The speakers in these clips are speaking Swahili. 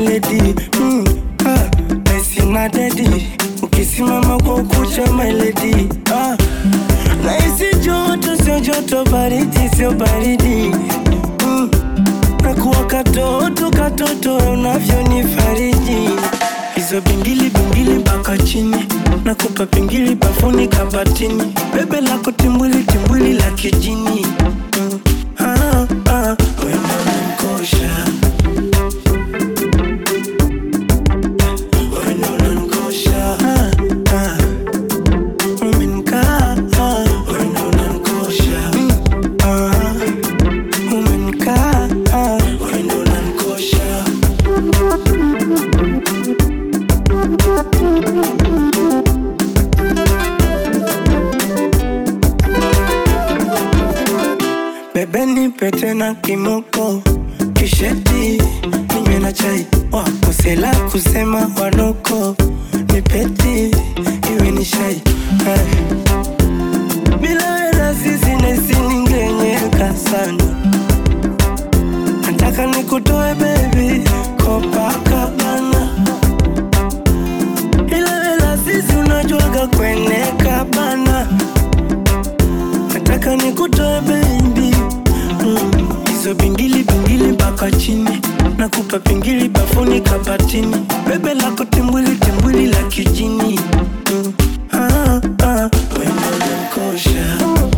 lady mm, ah, naisina dedi ukisimama kwa ukucha my lady ah, naisi joto sio joto baridi sio baridi mm, nakuwa katoto katoto unavyonifariji hizo bingili bingili mpaka chini nakupa pingili bafuni kabatini bebe lako timbwili timbwili la kijini mm. ah, ah, wendo unanikosha wendo unanikosha ah, ah. Umenikaa, ah, wendo unanikosha mm, ah. Umenikaa, ah, wendo unanikosha Bebe nipe tena kimoko kisheti ninywe na chai wakosela kusema wanoko nipeti iwe ni shai eh. bila wena sisi nesiningenyeka sana nataka nikutoe bebi kopakabana ila wela sisi unajuaga kweneka bana nataka nikutoe baby mm. hizo bingili bingili mpaka chini nakupa pingili bafuni kabatini bebe lako timbwili timbwili la kijini mm. ah, ah. wendo unanikosha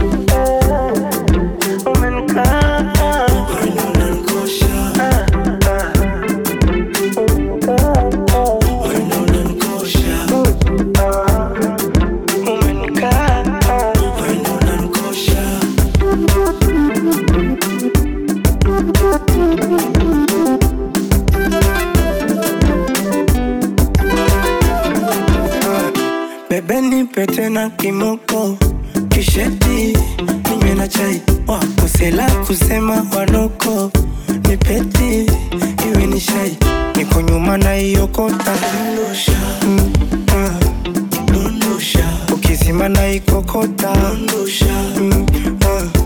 Umenikaa, wendo unanikosha. Ah, ah. Wendo unanikosha. Ah, umenikaa, wendo unanikosha. Bebe nipe tena kimoko kisheti ninywe na chai wakosela kusema wanoko nipeti iwe ni shai niko nyuma na iokota mm, ah. ukizima na ikokota mm, ah.